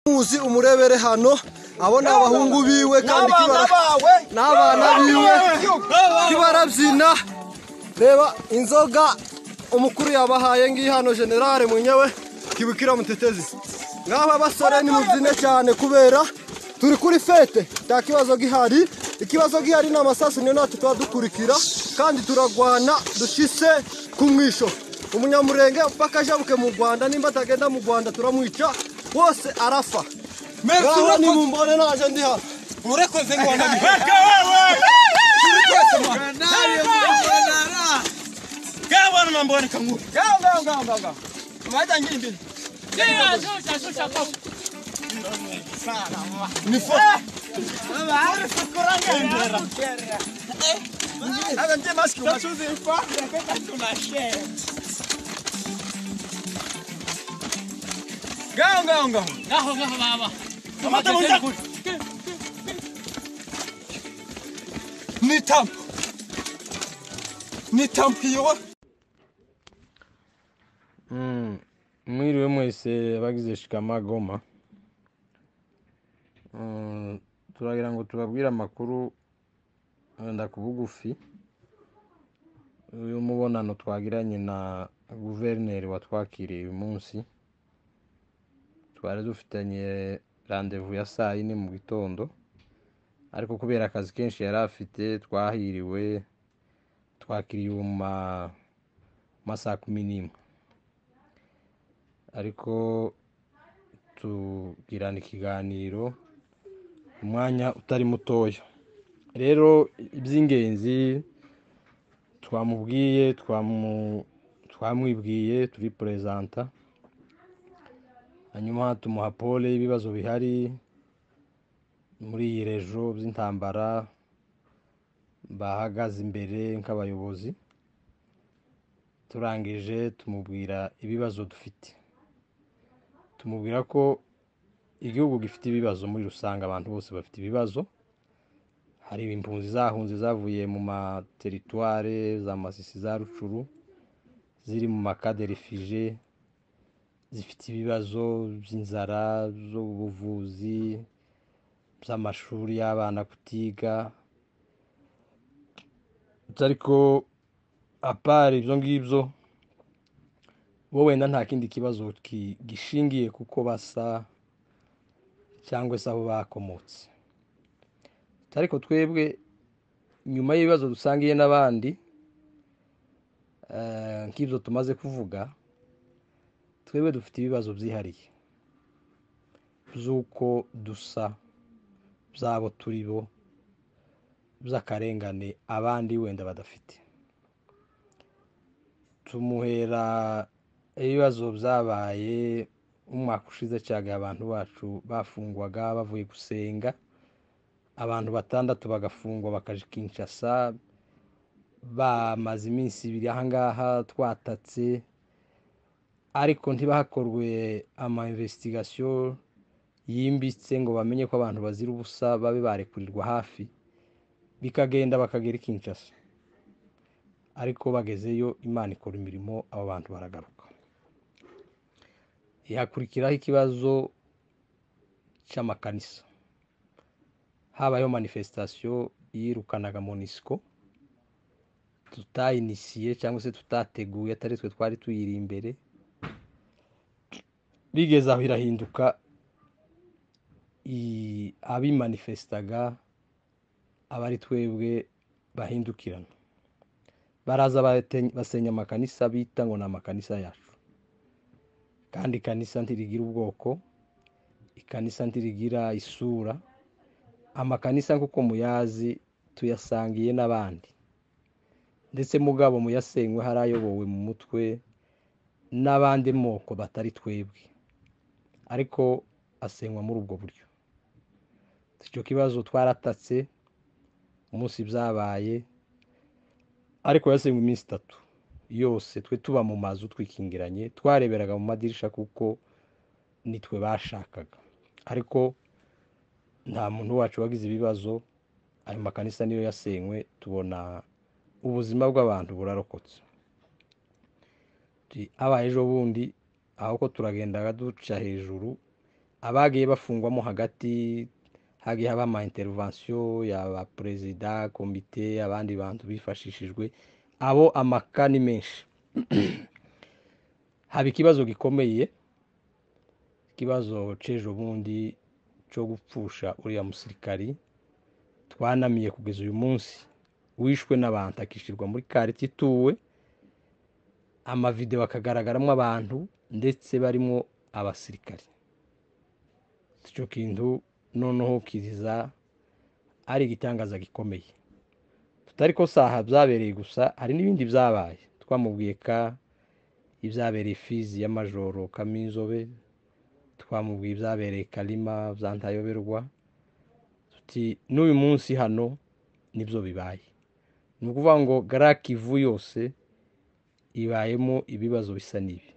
muzi umurebere hano abo ni abahungu biwe kandi kibara n'abana biwe kibarabyina reba inzoga umukuru yabahaye ngiyi hano generale munyewe kibukira mutetezi nk'aba basore ni mubyine cyane kubera turi kuri fete nta kibazo gihari ikibazo gihari ni amasasu niyo natwe tuba dukurikira kandi turagwana dushyize ku mwisho umunyamurenge mpaka ajabuke mu rwanda nimba atagenda mu rwanda turamwica wose arafa ngaho ni mu mbone naje ndi hano urakoze ngo wanabihe bwana nambone kangu amata mu nda ni tampo ni tampiyo mwiriwe mwese bagize shikama goma Mm, turagira ngo tubabwire amakuru wenda ku bugufi uyu mubonano twagiranye na guverineri watwakiriye uyu munsi twari dufitanye randevu ya saa yine mu gitondo ariko kubera akazi kenshi yari afite twahiriwe twakiriwe mu ma- masaha kumi n'imwe ariko tugirana ikiganiro umwanya utari mutoya rero iby'ingenzi twamubwiye twamu- twamwibwiye turipurezanta hanyuma tumuha pole y'ibibazo bihari muri iyi rejo by'intambara bahagaze imbere nk'abayobozi turangije tumubwira ibibazo dufite tumubwira ko igihugu gifite ibibazo muri rusange abantu bose bafite ibibazo hari impunzi zahunze zavuye mu materitware za masisi za rucuru ziri mu makade refije zifite ibibazo by'inzara z'ubuvuzi by'amashuri y'abana kutiga ariko apara ibyo ngibyo bo wenda nta kindi kibazo ki- gishingiye kuko basa cyangwa se aho bakomotse ariko twebwe nyuma y'ibibazo dusangiye n'abandi eh, nk'ibyo tumaze kuvuga twebwe dufite ibibazo byihariye by'uko dusa by'abo turi bo by'akarengane abandi wenda badafite tumuhera ibibazo byabaye umwaka ushize cyane abantu bacu bafungwaga bavuye gusenga abantu batandatu bagafungwa bakaja kinshasa bamaze iminsi ibiri ahangaha twatatse ariko ntibahakorwe ama investigation yimbitse ngo bamenye ko abantu bazira ubusa babe barekurirwa hafi bikagenda bakagera i kinshasa ariko bagezeyo imana ikora imirimo abo bantu baragaruka ihakurikiraho ikibazo cy'amakanisa habayeho manifesitasiyo yirukanaga monisiko tutayinisiye cyangwa se tutateguye atari twe twari tuyiri imbere bigeze aho irahinduka i- abimanifestaga aba ari twebwe bahindukirana baraza bate- basenya amakanisa bita ngo ni amakanisa yacu kandi ikanisa ntirigira ubwoko ikanisa ntirigira isura amakanisa nk'uko muyazi tuyasangiye n'abandi ndetse mugabo muyasenywe hari ayobowe mu mutwe n'abandi moko batari twebwe ariko asenywa muri ubwo buryo icyo kibazo twaratatse umunsi byabaye ariko yasenywe iminsi itatu yose twe tuba mu mazu twikingiranye twareberaga mu madirisha kuko nitwe bashakaga ariko nta muntu wacu wagize ibibazo ayo makanisa niyo yasenywe tubona ubuzima bw'abantu burarokotse Ti- abaye ejo bundi aho ko turagendaga duca hejuru abagiye bafungwamo hagati hagiye haba ama intervention yaba perezida komite abandi bantu bifashishijwe abo amaka ni menshi haba ikibazo gikomeye ikibazo c'ejo bundi cyo gupfusha uriya musirikari twanamiye kugeza uyu munsi wishwe n'abantu akishyirwa muri karite ituwe amavidewo akagaragaramo abantu ndetse barimo abasirikari icyo kintu noneho kiriza ari igitangaza gikomeye tutari ko saha byabereye gusa hari n'ibindi byabaye twamubwiye ka ibyabereye fizi y'amajoro kaminzobe twamubwiye ibyabereye karima bya ntayoberwa tuti n'uyu munsi hano nibyo bibaye ni ukuvuga ngo garake ivu yose ibayemo ibibazo bisa n'ibi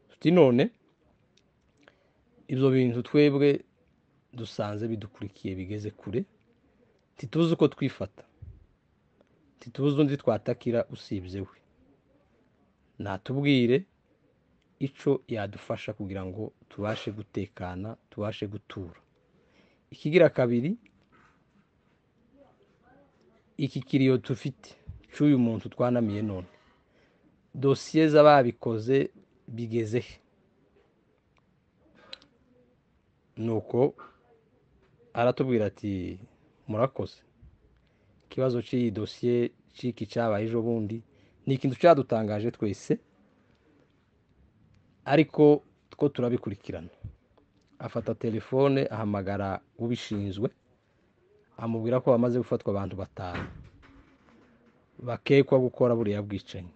tuti none ibyo bintu twebwe dusanze bidukurikiye bigeze kure ntituzi uko twifata ntituzi undi twatakira usibye we natubwire icyo yadufasha kugira ngo tubashe gutekana tubashe gutura ikigira kabiri iki kiriyo dufite cy'uyu muntu twanamiye none dosiye z'ababikoze bigeze he nuko aratubwira ati murakoze ikibazo cy'iyi dosiye cy'iki cyabaye ejo bundi ni ikintu cyadutangaje twese ariko two turabikurikirana afata telefone ahamagara ubishinzwe amubwira ko bamaze gufatwa abantu batanu bakekwa gukora buriya bwicanyi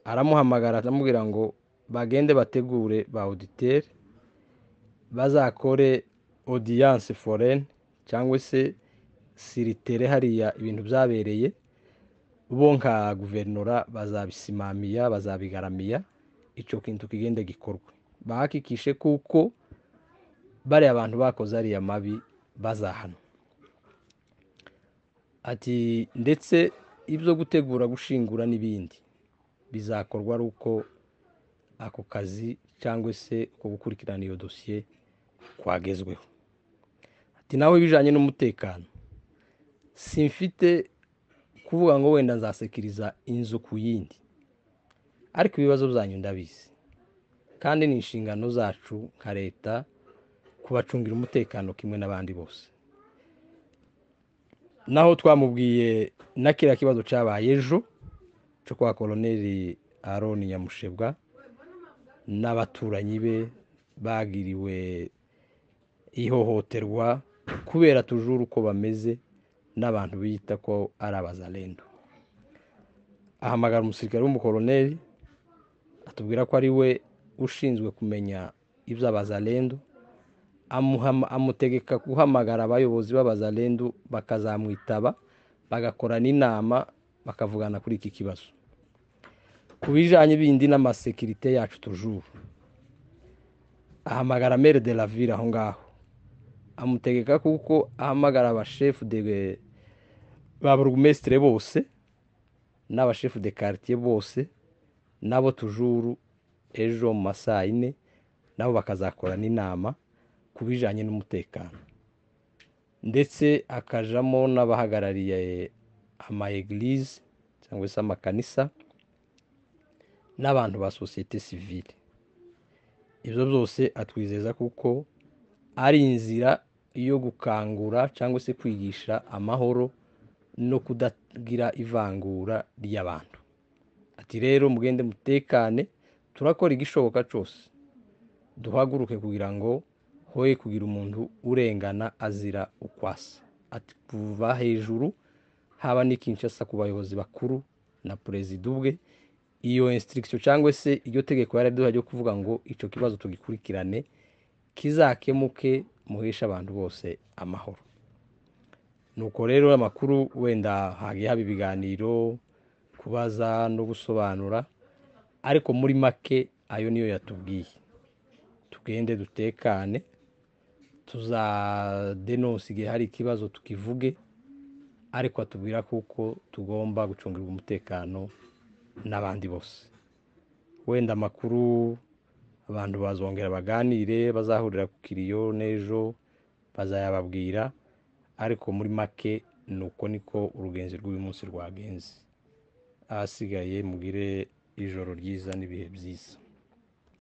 aramuhamagara amubwira ngo bagende bategure ba auditeri bazakore odiyanse foreni cyangwa se siritere hariya ibintu byabereye bo nka guverinora bazabisimamiya bazabigaramiya icyo kintu kigende gikorwe bahakikishe kuko bariya abantu bakoze ariya mabi bazahana ati ndetse ibyo gutegura gushingura n'ibindi bizakorwa ari uko ako kazi cyangwa se uko gukurikirana iyo dosiye kwagezweho ati nawe ibijyanye n'umutekano simfite kuvuga ngo wenda nzasekiriza inzu ku yindi ariko ibibazo byanyu ndabizi kandi ni inshingano zacu nka leta kubacungira umutekano kimwe n'abandi bose naho twamubwiye na kiriya kibazo cyabaye ejo cyo kwa koroneri aroni nyamushebwa n'abaturanyi be bagiriwe ihohoterwa kubera tujuru uko bameze n'abantu biyita ko ari abazarendo ahamagara umusirikare w'umukoroneri atubwira ko ari we ushinzwe kumenya iby'abazarendo amutegeka guhamagara abayobozi b'abazarendo bakazamwitaba bagakorana inama bakavugana kuri iki kibazo ku bijyanye bindi n'amasekirite yacu tujuru ahamagara mere de la ville aho ngaho amutegeka kuko ahamagara abashefu de ba burugumesitire bose n'abashefu de quartier bose nabo tujuru ejo mu ma saa yine nabo bakazakorana inama ku bijyanye n'umutekano ndetse akajamo n'abahagarariye amayegirize cyangwa se amakanisa n'abantu ba sosiyete sivile ibyo byose atwizeza kuko ari inzira yo gukangura cyangwa se kwigisha amahoro no kudagira ivangura ry'abantu ati rero mugende mutekane turakora igishoboka cyose duhaguruke kugira ngo hoye kugira umuntu urengana azira ukwasa ati kuva hejuru haba n'ikinshasa ku bayobozi bakuru na perezida ubwe iyo insitirikisiyo cyangwa se iryo tegeko yaraduha ryo kuvuga ngo icyo kibazo tugikurikirane kizakemuke muheshe abantu bose amahoro nuko rero amakuru wenda hagiye haba ibiganiro kubaza no gusobanura ariko muri make ayo niyo yatubwiye tugende dutekane tuzadenonse igihe hari ikibazo tukivuge ariko atubwira kuko tugomba gucungirwa umutekano n'abandi bose wenda amakuru abantu bazongera baganire bazahurira ku kiriyo n'ejo bazayababwira ariko muri make ni uko niko urugenzi rw'uyu munsi rwagenze ahasigaye mugire ijoro ryiza n'ibihe byiza